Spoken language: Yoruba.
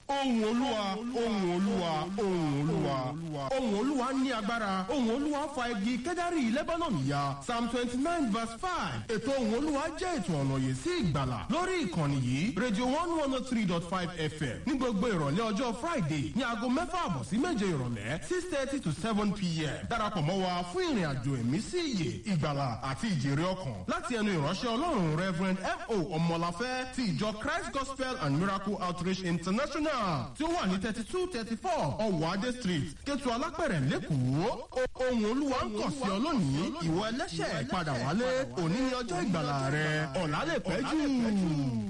ohùn olúwa ohùn olúwa ohùn olúwa ohùn olúwa ní agbára ohùn olúwa fa igi kẹ́dárì lebanon ya psalm twenty nine verse five ètò ohùn olúwa jẹ́ ètò ọ̀nà yìí sí ìgbàlà lórí ìkànnì yìí radio one one oh three dot five fm ní gbogbo ìrọ̀lẹ́ ọjọ́ friday ní aago mẹ́fà àbọ̀ sí méje ìrọ̀lẹ́ six thirty to seven pm darapọ̀ mọ́ wa fún ìrìn àjò ẹ̀mí sí ìyè ìgbàlà àti ìjèrè ọkàn láti ẹnu ìránṣẹ́ ọlọ́run reverend f o ọmọláfẹ́ ti ìjọ christ gospel and miracle outreach international tí ó wà ní thirty two thirty four ọwọ́ adé street kẹtù alápẹ̀rẹ̀ lẹ́kọ̀ọ́ ohun olúwa ń kàn sí ọ lónìí ìwọ ẹlẹ́ṣẹ̀ padà wálé òní ni ọjọ́ ìgbàlà rẹ ọ̀là lè pẹ́ jù.